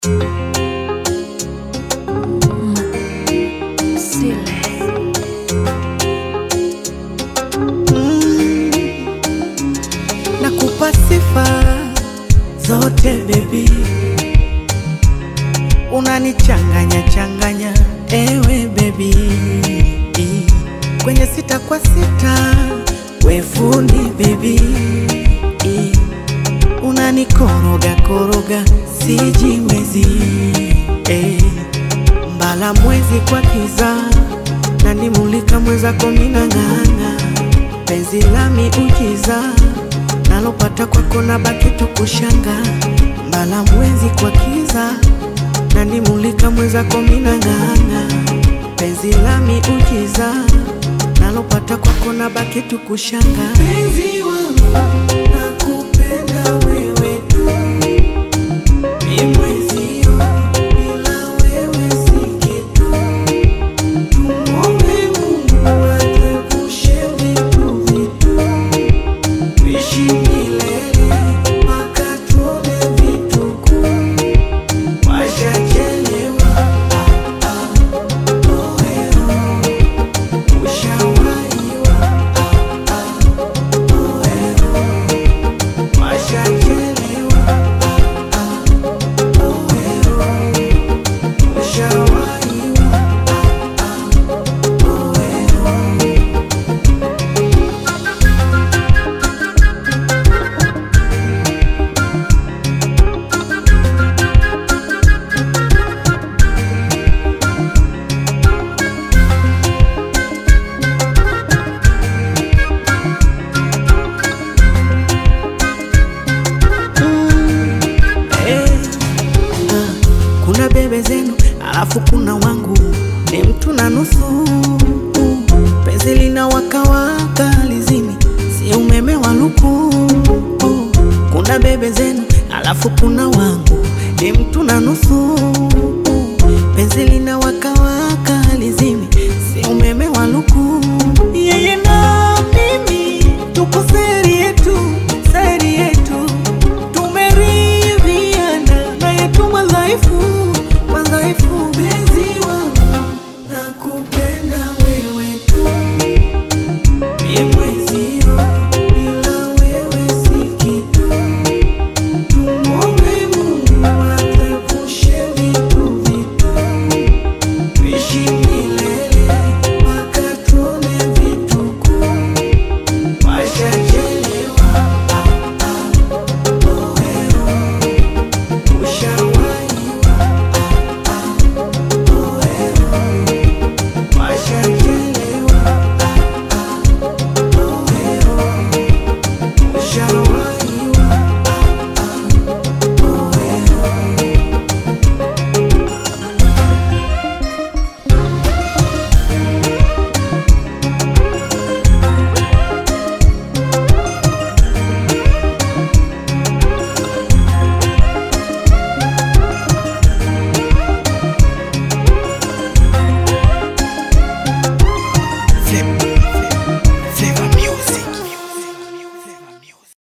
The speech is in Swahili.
Nakupa sifa zote baby, unanichanganya changanya ewe baby, kwenye sita kwa sita we fundi baby, unanikoroga koroga sijiwezi eh, mbala mwezi kwa kiza nanimulika mwezako minang'ang'a penzi lami ujiza nalopata kwako na baki tu kushanga mbala mwezi kwa kiza nanimulika mwezako minang'ang'a penzi lami ujiza nalopata kwako na baki tu kushanga penzi wangu nakupenda wewe tu ni mwezio bila wewe si kitu tumwombe Mungu atuepushe vitu vitu tuishi milele mpaka tuone vituko washachelewa ah, ah, oeo ushawaiwa ah, ah, oeo washachelewa ah, ah, oeo ushawaiwa ah, ah, oeo Eh, ah, kuna bebe zenu alafu kuna wangu ni mtu na nusu penzi lina wakawaka lizini si umeme wa luku kuna bebe zenu alafu kuna wangu ni mtu na nusu